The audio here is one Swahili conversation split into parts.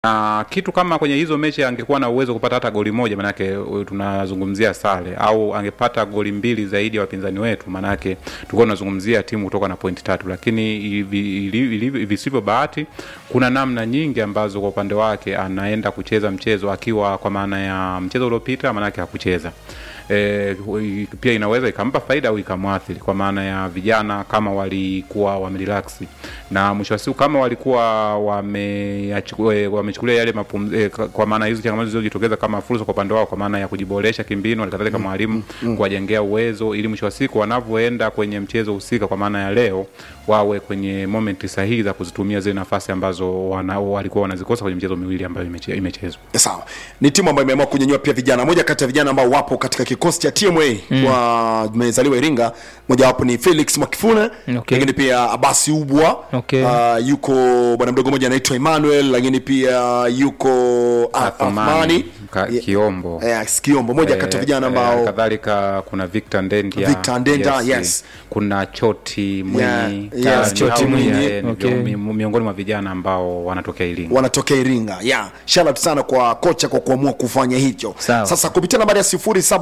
na kitu kama kwenye hizo mechi angekuwa na uwezo kupata hata goli moja, manake uh, tunazungumzia sare, au angepata goli mbili zaidi ya wapinzani wetu, manake tulikuwa tunazungumzia timu kutoka na pointi tatu. Lakini hivi- hivi- hivi- visivyo bahati, kuna namna nyingi ambazo kwa upande wake anaenda kucheza mchezo akiwa, kwa maana ya mchezo uliopita, manake hakucheza E, pia inaweza ikampa faida au ikamwathiri kwa maana ya vijana kama walikuwa wamerelax na mwisho wa siku kama walikuwa wameyachu- eh, wamechukulia yale mapum, eh, ka- kwa maana hizo changamoto zilizojitokeza kama fursa kwa upande wao kwa maana ya kujiboresha kimbinu alikadhalika mwalimu kuwajengea uwezo ili mwisho wa siku wanavyoenda kwenye mchezo husika kwa maana ya leo wawe kwenye momenti sahihi za kuzitumia zile nafasi ambazo wana, walikuwa wanazikosa kwenye michezo miwili ambayo imeche- imechezwa sawa ni timu ambayo imeamua kunyanyua pia vijana moja kati ya vijana ambao wapo katika kikosi cha tma mm. wamezaliwa iringa mojawapo ni felix mwakifune Okay. lakini pia abasi ubwa Okay. uh, yuko bwana mdogo mmoja anaitwa emmanuel lakini pia yuko ah, Athmani, athmani Ka- Kiombo. Eh, kiombo moja kati ya vijana ambao eh, kadhalika kuna Victor Ndendia, Victor Ndenda, yes. kuna Choti Mwinyi, Yeah, yes, Ka- Choti hao Mwinyi. pia, eh, ni Okay. mi- miongoni mwa vijana ambao wanatokea Iringa. wanatokea iringa yeah. shout sana kwa kocha kwa kuamua kufanya hicho Sawa. sasa kupitia nambari ya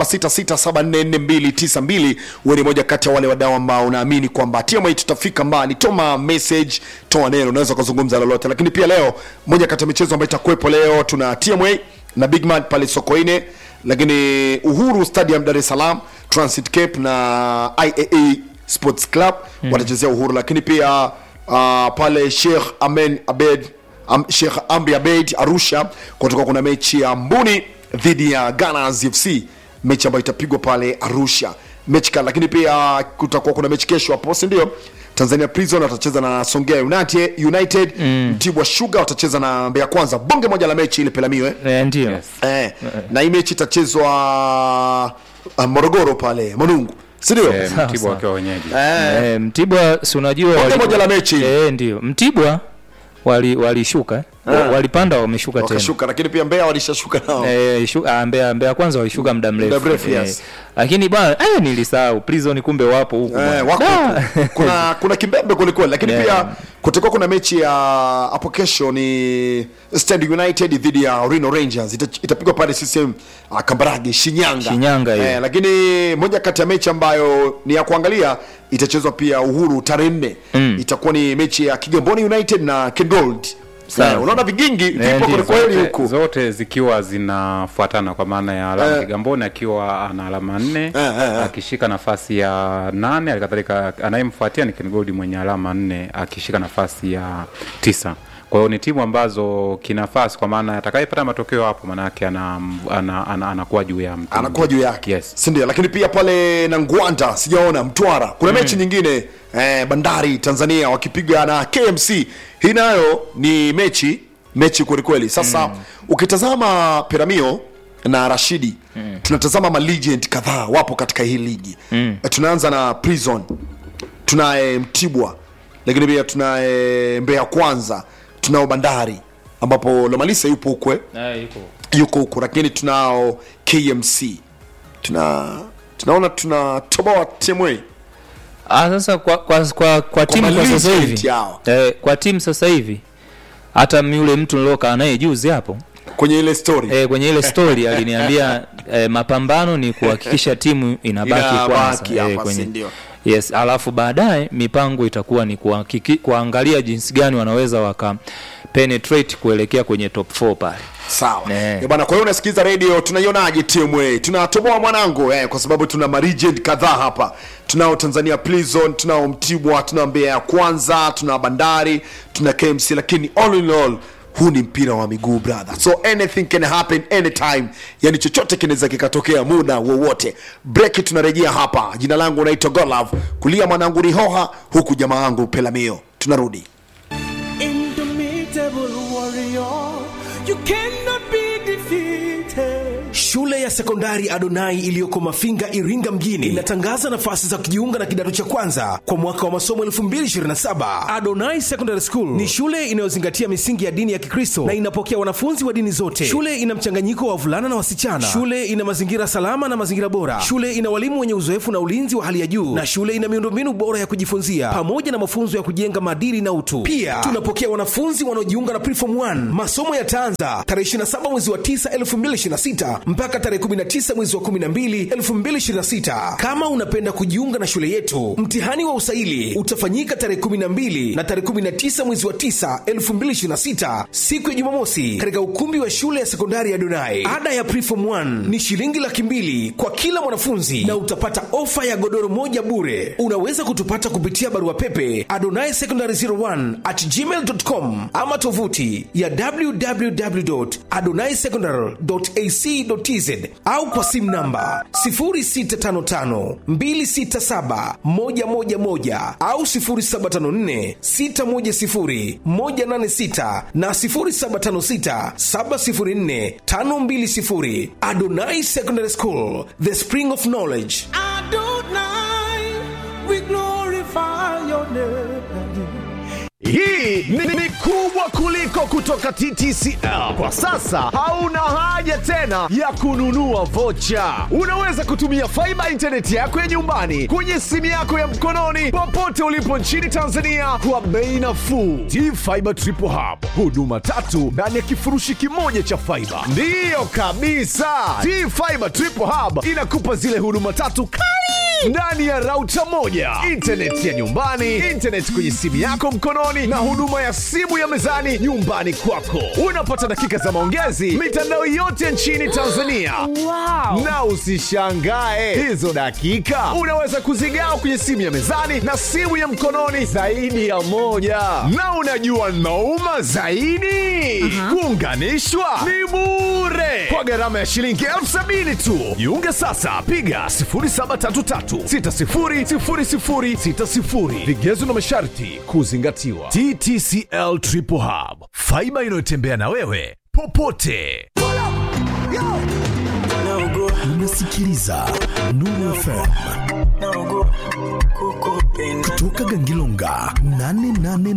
0766744292 huwe ni moja kati ya wale wadau ambao unaamini kwamba tma tutafika mbali toma message toa neno unaweza ukazungumza lolote lakini pia leo moja kati ya michezo ambayo itakuwepo leo tuna tma na bigman pale sokoine lakini uhuru stadium dar es salaam transit cape na iaa sports club mm. watachezea uhuru lakini pia uh, pale sheikh amen abed Am, Sheikh Amri Abeid Arusha kutoka kuna mechi ya Mbuni dhidi ya Gunners FC, mechi ambayo itapigwa pale Arusha mechi kali, lakini pia kutakuwa kuna mechi kesho hapo, si ndio? Tanzania Prison watacheza na Songea United, United mm. Mtibwa Sugar watacheza na Mbeya Kwanza, bonge moja la mechi ile Pelamio eh? Eh, ndio Yes. Eh, na hii mechi itachezwa uh, Morogoro pale Manungu, si ndio? Eh, Sawa, Mtibwa sawa. wakiwa wenyeji. Eh, Eh, Mtibwa si unajua Bonge wali- moja la mechi. Eh, ndio Mtibwa wali walishuka eh? Ah. walipanda wameshuka tena wakashuka, lakini pia Mbeya walishashuka nao Eh, shu- ah, Mbeya Mbeya kwanza walishuka muda mrefu. Muda mrefu, Eh, yes. Lakini bwana eh, nilisahau Prison kumbe wapo huku. Eh, bwana. wako Da. huku. kuna kuna kimbembe kwelikweli lakini Yeah. pia kutakuwa kuna mechi ya hapo kesho ni Stand United dhidi ya Rhino Rangers Ita- itapigwa pale CCM uh, Kambarage Shinyanga Shinyanga hiyo. eh, lakini moja kati ya mechi ambayo ni ya kuangalia itachezwa pia Uhuru tarehe nne Mm. itakuwa ni mechi ya Kigamboni United na Kengold Sawa. eh, unaona vigingi vipo ndio. kwelikweli Zote- huku zote zikiwa zinafuatana kwa maana ya alama Eh. Kigamboni akiwa ana alama nne Eh, eh, eh. akishika nafasi ya nane alikadhalika anayemfuatia ni Ken Gold mwenye alama nne akishika nafasi ya tisa kwa hiyo ni timu ambazo kinafasi kwa maana atakayepata matokeo hapo maanake ana, ana, ana, anakuwa juu ya mtu anakuwa juu yake yes. sindio lakini pia pale na ngwanda sijaona mtwara kuna mechi nyingine eh, bandari tanzania wakipiga na kmc hii nayo ni mechi mechi kwelikweli sasa mm. ukitazama piramio na rashidi mm. tunatazama malegend kadhaa wapo katika hii ligi mm. tunaanza na prison tunaye mtibwa lakini pia tunaye mbeya kwanza tunao bandari ambapo lomalisa yupo ukwe Eh, yuko. yuko huku lakini tunao kmc tuna tunaona tuna toboa temwe Ah, sasa kwa kwa kwa, kwa timu kwa sasa malegend hivi. yao. Eh, kwa timu sasa hivi hata yule mtu nilokaa naye juzi hapo kwenye ile story eh, kwenye ile story aliniambia eh, mapambano ni kuhakikisha timu inabaki Inabaki kwanza hapa, eh, si kwenye ndio? yes alafu baadaye mipango itakuwa ni kuhakiki, kuangalia jinsi gani wanaweza waka penetrate kuelekea kwenye top 4 pale sawa Eh. Eh, bwana kwa hiyo unasikiliza radio tunaionaje tmwa tunatoboa mwanangu eh, kwa sababu tuna maregend kadhaa hapa tunao tanzania prison tunao mtibwa tunao mbeya ya kwanza tuna bandari tuna kmc lakini all in all huu ni mpira wa miguu brother so anything can happen anytime yani chochote kinaweza kikatokea muda wowote breki tunarejea hapa jina langu naitwa golov kulia mwanangu rihoha huku jamaa wangu pelamio tunarudi Indomitable warrior, you cannot be defeated. Shule ya sekondari Adonai iliyoko Mafinga, Iringa mjini inatangaza nafasi za kujiunga na kidato cha kwanza kwa mwaka wa masomo 2027. Adonai Secondary School ni shule inayozingatia misingi ya dini ya Kikristo na inapokea wanafunzi wa dini zote. Shule ina mchanganyiko wa wavulana na wasichana. Shule ina mazingira salama na mazingira bora. Shule ina walimu wenye uzoefu na ulinzi wa hali ya juu, na shule ina miundombinu bora ya kujifunzia pamoja na mafunzo ya kujenga maadili na utu. Pia tunapokea wanafunzi wanaojiunga na Preform 1. Masomo yataanza tarehe 27 mwezi wa 9 2026 mpaka tarehe 19 mwezi wa 12 2026. Kama unapenda kujiunga na shule yetu, mtihani wa usaili utafanyika tarehe 12 na tarehe 19 mwezi wa 9 2026, siku ya Jumamosi, katika ukumbi wa shule ya sekondari ya Donai. Ada ya Preform 1 ni shilingi laki mbili kwa kila mwanafunzi na utapata ofa ya godoro moja bure. Unaweza kutupata kupitia barua pepe adonai secondary 01 at gmail.com ama tovuti ya www.adonaisecondary.ac.tz au kwa simu namba 0655267111 au 0754610186 na 0756704520. Adonai Secondary School, the spring of knowledge. Adonai, we glorify your name. Hii ni, ni kubwa kuliko kutoka TTCL. Kwa sasa hauna haja tena ya kununua vocha. Unaweza kutumia faiba intaneti yako ya nyumbani kwenye simu yako ya mkononi popote ulipo nchini Tanzania kwa bei nafuu. T-Fiber Triple Hub, huduma tatu ndani ya kifurushi kimoja cha faiba. Ndiyo kabisa, T-Fiber Triple Hub inakupa zile huduma tatu kali ndani ya rauta moja, intaneti ya nyumbani, intaneti kwenye simu yako mkononi, na huduma ya simu ya mezani nyumbani kwako. Unapata dakika za maongezi mitandao yote nchini Tanzania. Wow. Na usishangae hizo dakika unaweza kuzigawa kwenye simu ya mezani na simu ya mkononi zaidi ya moja. Na unajua nauma zaidi, kuunganishwa ni bure kwa gharama ya shilingi elfu sabini tu. Jiunge sasa, piga 0733600060. Vigezo na masharti kuzingatiwa. TTCL Triple Hub, faiba inayotembea na wewe popote. unasikiliza Nuru FM kutoka Gangilonga 88